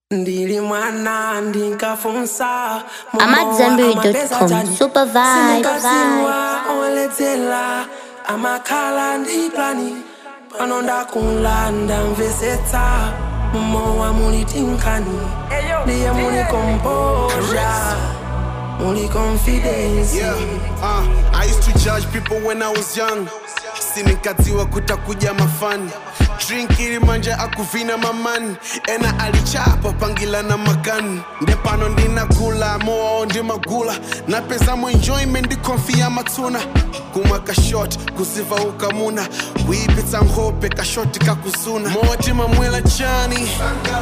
ndili mwana ndinkafunsa amadzambiri.com super vibe sinikaziwa oledzera amakhala ndi plani pano ndakulanda mvesetsa mumowa muli tinkhani ndiye muli kompoza muli confidence Yeah, uh, I used to judge people when I was young sinikadziwa kutakuja mafani drink ili manja akuvina mamani ena alichapa pangila na makani ndepano ndinakula moao ndi magula napezamo enjoyment ndikonfiya matsuna kumwa kashot kuziva ukamuna kuipitsa nkhope kashoti kakuzuna moti mamwela chani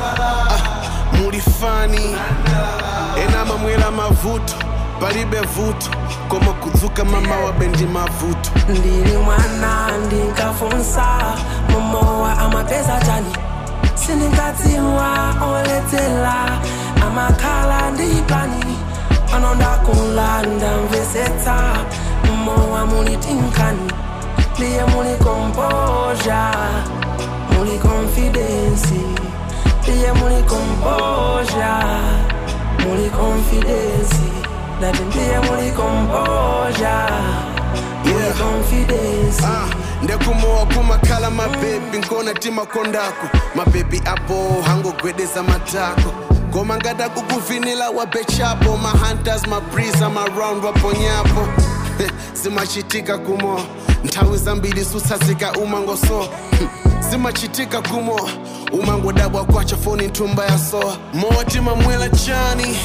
ah, muli fani ena mamwela mavuto palibe vuto koma kudzuka mama wabendi mavuto ndili mwana ndinkafunsa mumowa amapeza chani sindinkadziwa oledzera amakhala ndi plani pano ndakulanda mvesetsa mumowa muli tinkhani ndiye muli kompoza muli confidence ndiye muli kompoza muli confidence ndati ndiye muli kompoza muli Yeah. confidence Ah, ndekumowa kumakhala mabebi nkona timakondako mabebi apo hangogwedeza matako koma ngada kukuvinila wabechapo mahunters mabrisa maround waponyapo zimachitika kumo nthawi zambiri sutsazika umangoso Hmm, zimachitika kumo umangodabwa kwacha foni nthumba ya soa moti mamwela chani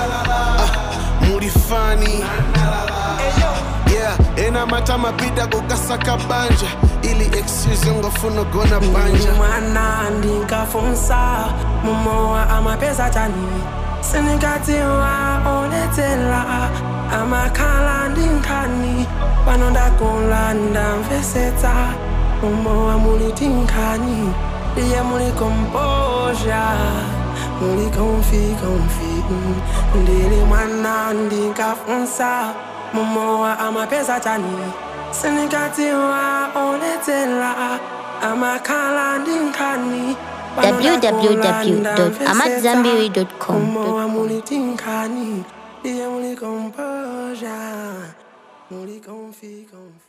ah, muli fani yeah ena mata mapita kukasaka banja ili excuse ngofuna gona ndili banja mwana ndinkafunsa mumowa amapeza chani sindinkadziwa oledzera amakhala ndi nkhani pano ndakulanda mvesetsa mumowa muli tinkhani ndiye muli kompoza muli konfi konfi ndili mwana ndinkafunsa mumowa amapeza chani sindinkadziwa oledzera amakhala ndi nkhani www.amadzambiri.com. umowa muli tinkhani ndiye muli kompoza muli konfi konfi